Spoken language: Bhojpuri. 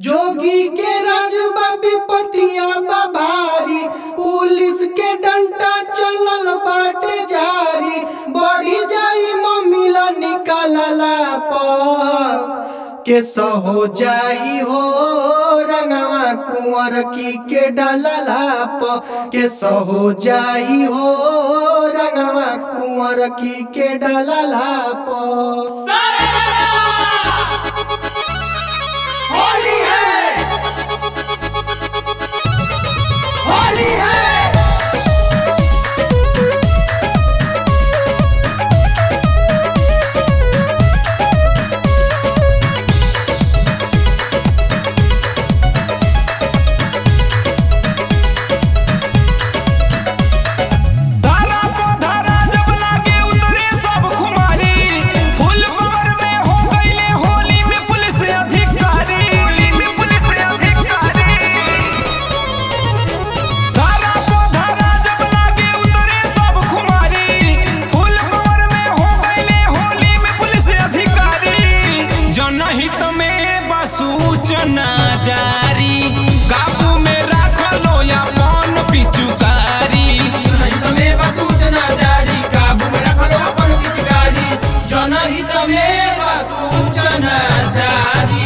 जोगी के राजबा विपतिया बाभारी पुलिस के डंटा चलल बाटे जारी बढ़ी जाई मम्मीला निकालला पर के सहो जाई हो रंगवा कुंवर की के डालला प के सहो जाई हो रंगवा कुंवर की के डालला प होली है होली है धारा पो धारा जब लागे उतरे सब खुमारी फुल पावर में हो गईले होली में पुलिस अधिकारी में पुलिस अधिकारी धारा पो धारा जब लागे उतरे सब खुमारी फुल पावर में हो गईले होली में पुलिस अधिकारी जनहित में बसूचना जारी काबू में राखलो अपन पिचुकारी जनहित में बा सूचना जारी काबू में रखलो अपन पिचकारी जनहित में बा सूचना जारी